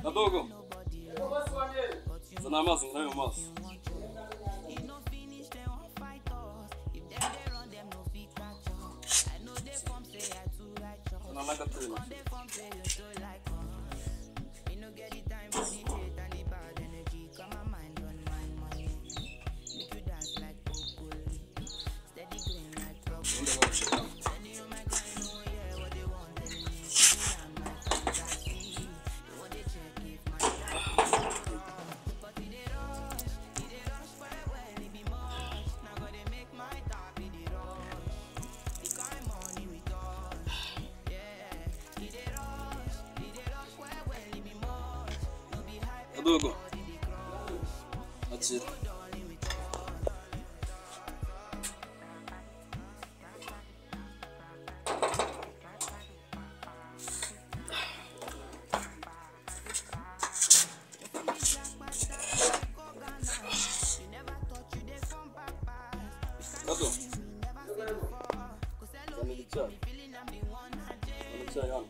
Nadogo. Zana amazi nayo amazi. Zana naka tuna. Nadogo. Achira. Nadogo. Zana ichai. Zana ichai yani.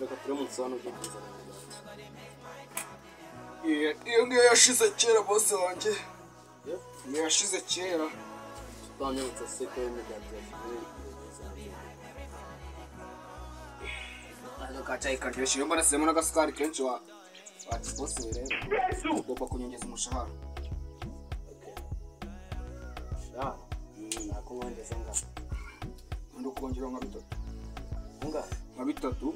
reka turamutse hano tukazana iyo ngiyo yashize kera bose wanjye niyo yashize kera tutanyarutse seko y'imigati yashize agacyayi karyoshye iyo mbarasemo n'agasukari kenshi wa wakibose rero ugomba kunyongeza umushahara nakuwongeza ngano undi ukongeraho nka bitatu ngano nka bitatu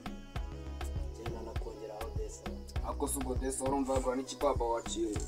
genda nakongeraho desa ako si ugodesa urumva yagura n'ikibaba wakiriye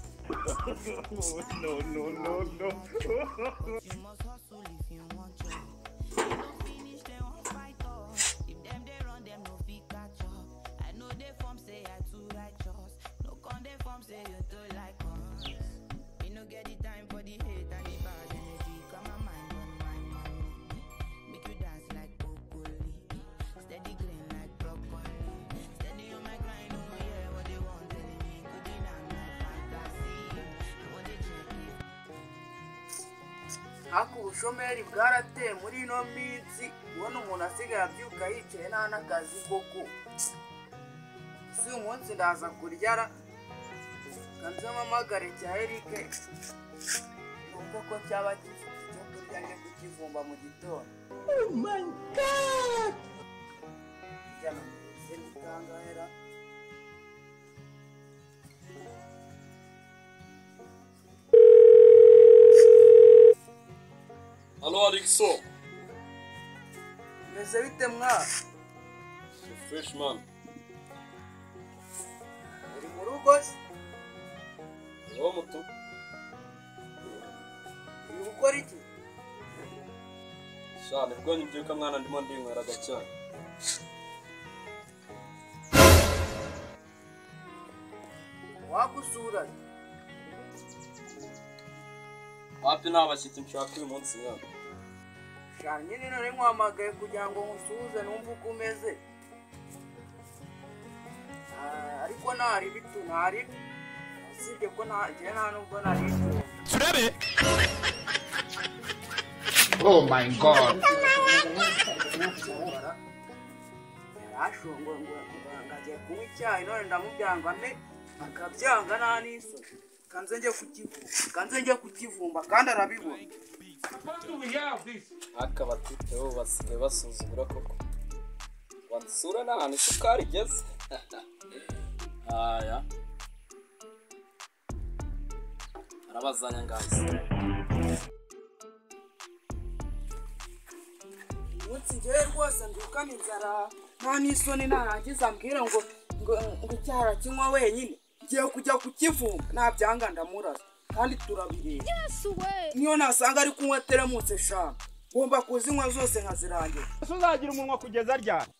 ariko ubushomeri bwarateye muri ino minsi ubona umuntu asigaye abyuka yicaye nta n'akazi koko si uyu munsi ndaza kuryara kanzu mpamagare cya erike nubwo ko cyaba gifite icyo kurya njye kukivumba mu gitondo hirya no hino se ni kangahe ra? hano arikso meze bite mwa freshman uri mu rugo se niwo muto uri gukora iki sha nibwo nyibyuka mwana ndimo ndinywera agacyayi wagusura hafi nta bashyitsi nshaka uyu munsi mwana shana nyine none nkwamagaye kugira ngo nkusuhuze numve uko umeze Ah, ariko ntari bitu ntari usibye ko nta njyewe nta nubwo nari Oh my god. yarashongo ngagiye kunywa icyayi none ndamubyanga mbe akabyanga nta n'isoni kanze njye kukivumba kanze njye kukivumba kandi arabibona akaba twiteho basigaye basuzugura koko wansura ni ahantu isukari igeze aya arabazanya ngazi umunsi ngewe rwose ndukana inzara nta n'isoni narangiza ambwira ngo ngo ngo icyara kinywa wenyine ngiye kujya kukivuma nabyanga ndamuraza kandi turabireba niyo nasanga ari kunywa teremusi eshanu ngomba kuzinywa zose nkazirangira ese uzagira umunwa kugeza ryari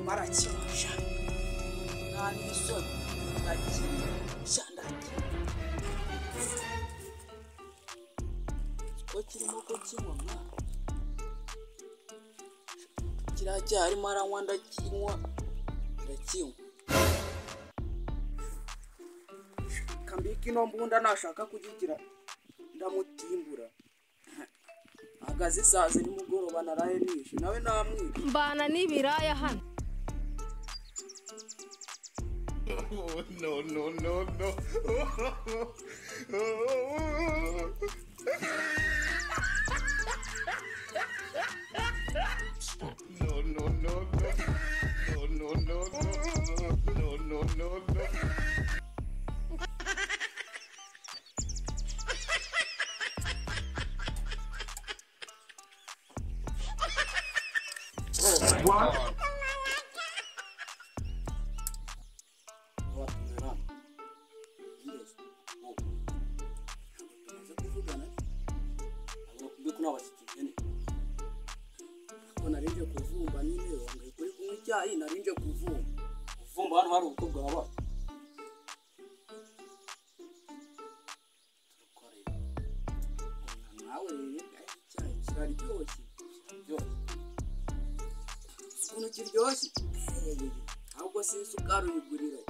marakimusha nta n'isoni ndakimusha ndakimusha ko kirimo ko kinywa mwa kiriya cyarimo aranywa ndakinywa ndakinywa kambika ino mbunda nashaka kugigira ndamutimbura hagaze saa ziri mugoroba naraye nishe nawe namwica mbana n'ibiraya hano Oh, no, no, no, no. No, no, no, no. No, no, no, no. No, no, no, no. Oh, my God. narinje kuvumba nyine wangaye kuri kunywa icyayi narinje kuvumba kuvumba hano hari ubukwe bwaba nawe rero eh, icyayi kiraryoshye kiraryoshye ukuntu kiryoshye eh, ahubwo si isukari uyigurira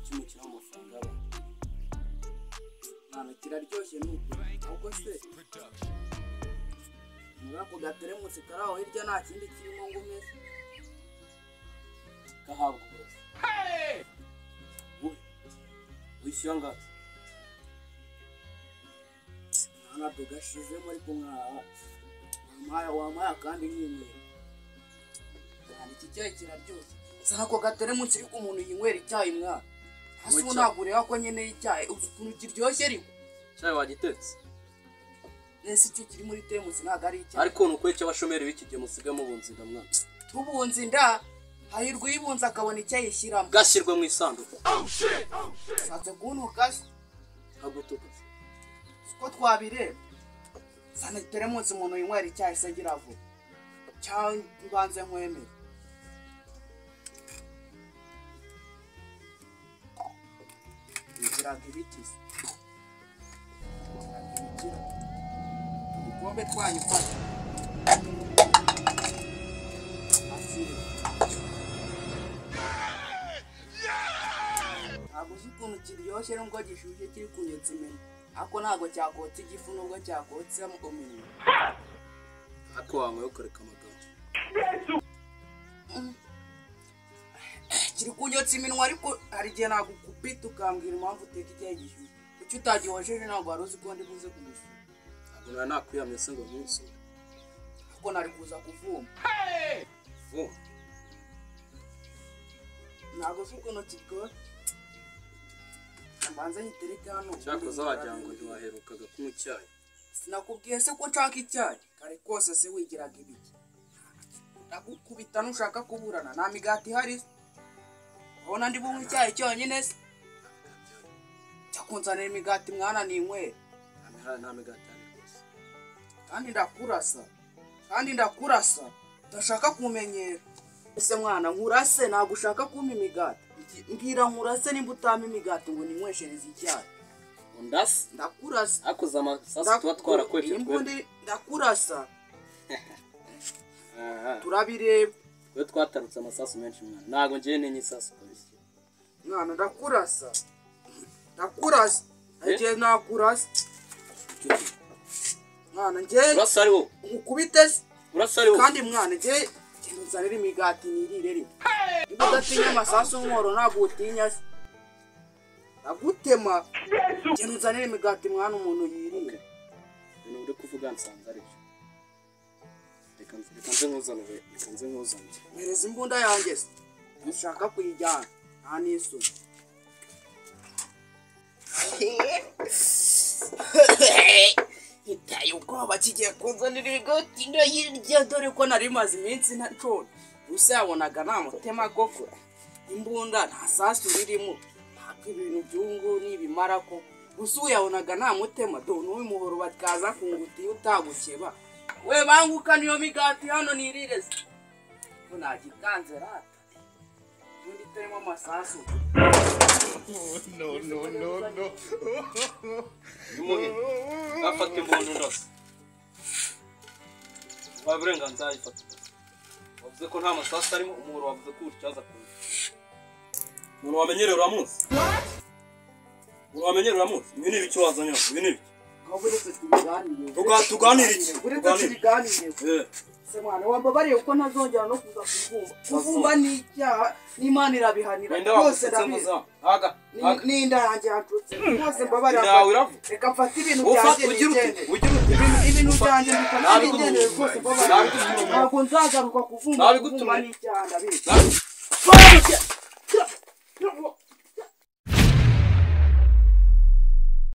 kimwe kiri amafaranga y'abantu ntabwo kiraryoshye n'uko ahubwo se muri ako gateremusi kari aho hirya nta kindi kirimo ngo umeze gahabwa uburozi Wowe, wishyuye angahe nta tugashizemo ariko mwaha wampaye- wampaye akandi nyinywera cyane iki cyayi kiraryoshye gusa ako gateremusi ariko umuntu yinywera icyayi mwana hasi ubu ntabwo ureba ko nkeneye icyayi uzi ukuntu kiryoshye ariko cyayi wagitetse ese icyo kiri muri teremusi ntabwo ari icyayi ariko ni ukuri cy'abashomeri b'iki gihe musigaye mubunzinga mwana tubunze inda hahirwa uyibunze akabona icyo ayishyiramo gashyirwe mu isanduku ushatse kuntuka se kagutuka si ko twabireba sana teremunsi umuntu winywera icyayi se agira vuba cyangwa mbanze nkwemere bigiraga ibiti se Bigiraga ibikira. udukombe twanyu fata Akire. ntabwo uzi ukuntu kiryoshye nubwo gishyushye kiri kunyotsa iminwa ariko ntabwo cyakotsa igifu nubwo cyakotsa umunwa ariko wanyweye ukareka amagambo kiri kunyotsa iminwa ariko hari igihe nagukupita ukambwira impamvu uteka icyayi gishyushye kuki utagihojeje ntabwo wari uzi ko ndi buze kugusura ntabwo nari nakwiyamye se ngo munsi ariko nari kuza kuvuma vuba ntabwo uzi ukuntu kiryoshye mbanze nyitereke hano cyakoze wagira ngo ntiwaherukaga kunywa icyayi sinakubwiye se ko nshaka icyayi kare kose se wigiraga ibiki ndagukubita nushaka kuburana nta migati ihari se. urabona ndi bunywe icyayi cyonyine se jya kunzanira imigati mwana ninywere nta mihari- nta migati ihari rwose kandi ndakurasa kandi ndakurasa ndashaka kumenyera ese mwana nkurase ntabwo ushaka kumpa imigati Ngi- mbwira nkurase nimba utampa imigati ngo ninyweshereze icyayi undasi ndakurasa hakoze amasasu tuba twarakweje Iyi twe mbunda ndakurasa Ah, ah. turabireba twe twatarutse amasasu menshi mwana ntabwo ngiye ntinya isasu kabisa mwana ndakurasa ndakurasa ngiye nakurasa mwana ngiye urasa ari wowe nkukubite se urasa ari wowe kandi mwana ngiye ngiye nzanira imigati nirire rimwe niba udatinya amasasu nkoro ntabwo utinya se ndagutema ngiye nzanira imigati mwana umuntu yirire ibintu uri kuvuga nsanga ari byo reka nze- reka nze nkuzanire reka nze nkuzanire mpereza imbunda yanjye se nshaka kuyijyana nta n'isoni biteye ubwoba kigiye kunzanira ibigoti ndayirya dore ko nari maze iminsi ntacona gusa yabonaga nta mutima gokura imbunda nta sasu ririmo ntabwo ibintu byungu nibimara koko gusa uyabonaga nta mutema do n'uw'imuhoro bakaza kungutiye utagukeba we banguka niyo migati hano nirireze ngo nagikanze rata ubundi itarimo amasasu no, no, no, no. Nimuhe. Afata imbunda ndose. Wabaye uburenganzira ayifata. Wavuze ko nta masasu arimo, umuhoro wavuze ko uwutyaza ku nda. Umuntu wamenyereye uriya munsi? Umuntu wamenyereye uriya munsi? Ibi ni ibiki wazanye hano? Ibi ni ibiki? ahubwo uretse tubiganire Tuga- tuganire iki? uretse Tuganire. tubiganire Eh, se mwana wambabariye kuko ntazongera no kuza kubumba kubumba ni icyaha n'imana irabihanira wenda rwose wagusetse ndabizi muzamu. Haga, haga. Ni- n'inda yanjye yacutse rwose mbabarira Inda yawe iravuga. reka mfate ibintu Ufata byanjye ugira nigende uti, ugira uti. ibintu byanjye mfate Nabi nigende gutuye. rwose Nabi mbabarira gutuye. ntabwo nzagaruka kuvumba Nabi kuvumba gutuye. ni icyaha ndabizi Nabi-